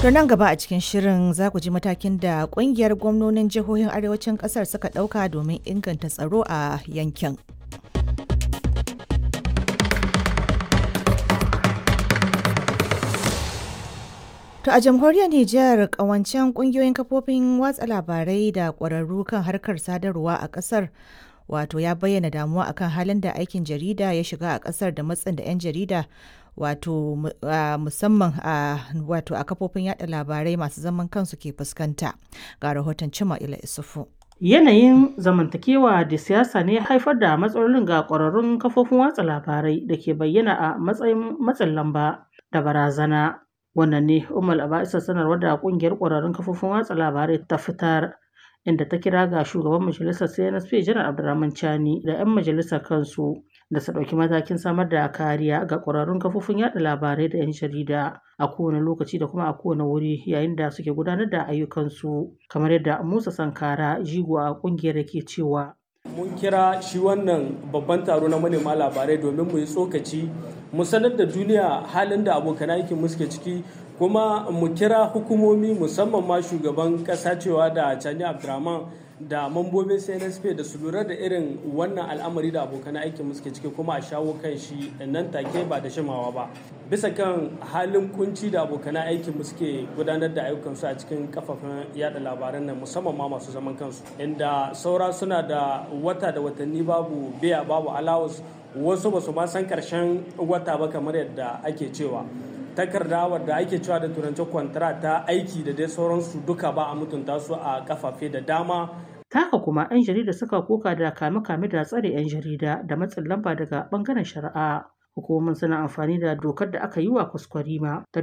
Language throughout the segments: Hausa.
To nan gaba a cikin shirin za ku ji matakin da kungiyar gwamnonin jihohin arewacin kasar suka ɗauka domin inganta tsaro a yankin. To a jamhuriyar Nijar kawancen kungiyoyin kafofin watsa labarai da ƙwararru kan harkar sadarwa a ƙasar wato ya bayyana damuwa akan halin da aikin jarida ya shiga a ƙasar da matsin da 'yan jarida wato musamman a wato a kafofin yada labarai masu zaman kansu ke fuskanta ga rahoton cima ila isufu. Yanayin zamantakewa da siyasa ne haifar da matsalolin ga ƙwararrun kafofin watsa labarai da ke bayyana a matsayin matsin lamba da barazana. Wannan ne Umar Aba'isa sanarwar da ƙungiyar ƙwararrun kafofin watsa labarai ta fitar inda ta kira ga shugaban majalisar CNSP Janar Abdurrahman Chani da 'yan majalisar kansu da su ɗauki matakin samar da kariya ga ƙwararrun kafofin yada labarai da 'yan jarida a kowane lokaci da kuma a kowane wuri yayin da suke gudanar da ayyukansu kamar yadda Musa Sankara jigo a ƙungiyar ke cewa. Mun kira shi wannan babban taro na manema labarai domin mu yi tsokaci mu sanar da duniya halin da abokan aikin mu suke ciki kuma mu kira hukumomi musamman ma shugaban ƙasa cewa da Chani Abdurrahman da mambobin CNSP da su lura da irin wannan al'amari da abokan aikin suke ciki kuma a shawo kan shi nan take ba da shimawa ba bisa kan halin kunci da abokan aikin suke gudanar da ayyukansu a cikin kafafen yada labaran nan musamman ma masu zaman kansu inda saura suna da wata da watanni babu biya babu alawus wasu ba su ma san karshen wata ba kamar yadda ake cewa takarda wadda ake cewa da turanci kwantara ta aiki da dai sauransu duka ba a mutunta su a kafafe da dama haka kuma 'yan jarida suka koka da kame-kame da tsare 'yan jarida da matsin lamba daga bangaren shari'a hukumomin suna amfani da dokar da aka yi wa kwaskwarima ta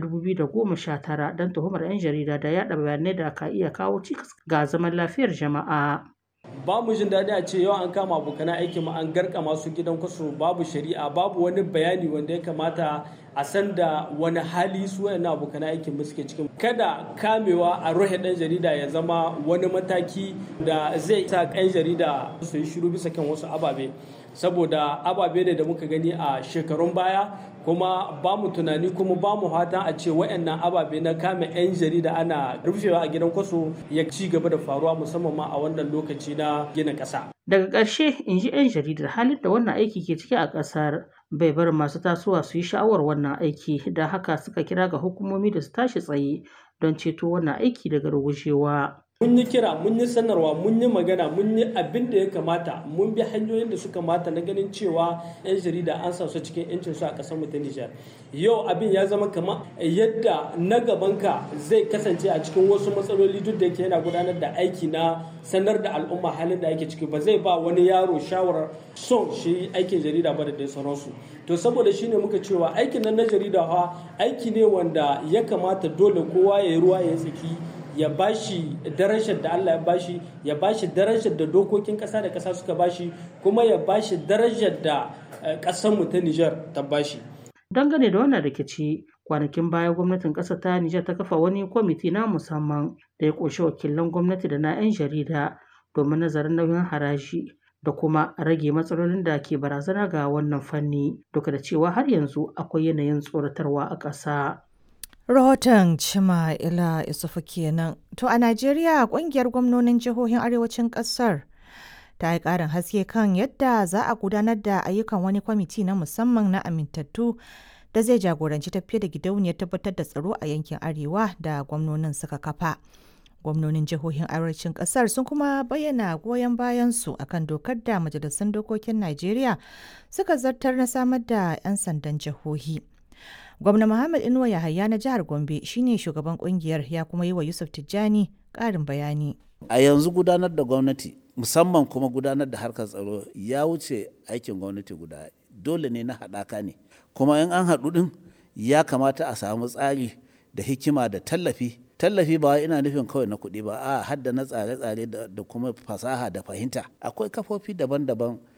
2019 don tuhumar 'yan jarida da yada bayanai da ka iya kawo cikas ga zaman lafiyar jama'a ba mu jin daɗi a ce yau an kama abokan aiki mu an garka masu gidan kwaso babu shari'a babu wani bayani wanda ya kamata a san da wani hali su wayannan abokan aikin mu suke cikin kada kamewa a ruhe ɗan jarida ya zama wani mataki da zai sa ɗan jarida su yi shiru bisa kan wasu ababe saboda ababe ne da muka gani a shekarun baya kuma ba mu tunani kuma ba mu fatan a ce wayannan ababe na kame 'yan jarida ana rufewa a gidan kwaso ya ci gaba da faruwa musamman ma a wannan lokaci na gina ƙasa. Daga ƙarshe in ji 'yan jaridar halin da wannan aiki ke ciki a ƙasar bai bar masu tasowa su yi sha'awar wannan aiki da haka suka kira ga hukumomi da su tashi tsaye don ceto wannan aiki daga rugujewa. mun yi kira mun yi sanarwa mun yi magana mun yi abin da ya kamata mun bi hanyoyin da suka mata na ganin cewa yan jarida an sa su cikin yancin su a kasar mu ta Nijar yau abin ya zama kamar yadda na gabanka zai kasance a cikin wasu matsaloli duk da yake yana gudanar da aiki na sanar da al'umma halin da ake ciki ba zai ba wani yaro shawarar son shi aikin jarida ba da dai sauransu to saboda shine muka cewa aikin nan na jarida fa aiki ne wanda ya kamata dole kowa ya yi ruwa ya tsaki ya bashi darajar da Allah ya bashi ya bashi darajar da dokokin ƙasa da ƙasa suka bashi kuma ya bashi darajar da ƙasar mu ta Nijar ta bashi dangane da wannan rikici kwanakin baya gwamnatin ƙasar ta Nijar ta kafa wani kwamiti na musamman da ya ƙunshi wakilan gwamnati da na 'yan jarida domin nazarin nauyin haraji da kuma rage matsalolin da ke barazana ga wannan fanni duka da cewa har yanzu akwai yanayin tsoratarwa a ƙasa. Rahoton Cima Ila Isufu kenan. To a Najeriya kungiyar gwamnonin jihohin arewacin kasar ta yi ƙarin haske kan yadda za a gudanar da ayyukan wani kwamiti na musamman na amintattu da zai jagoranci tafiye da gidauniyar tabbatar da tsaro a yankin arewa da gwamnonin suka kafa. Gwamnonin jihohin arewacin kasar sun kuma bayyana goyon bayansu akan dokar da majalisun dokokin Najeriya suka zartar na samar da 'yan sandan jihohi. Gwamna Muhammad Inuwa Yahaya na jihar Gombe shine shugaban kungiyar ya kuma yi wa Yusuf Tijjani ƙarin bayani. A yanzu gudanar da gwamnati musamman kuma gudanar da harkar tsaro ya wuce aikin gwamnati guda dole ne na haɗaka ne kuma in an haɗu ɗin ya kamata a samu tsari da hikima da tallafi tallafi ba ina nufin kawai na kuɗi ba a hadda na tsare-tsare da kuma fasaha da fahimta akwai kafofi daban-daban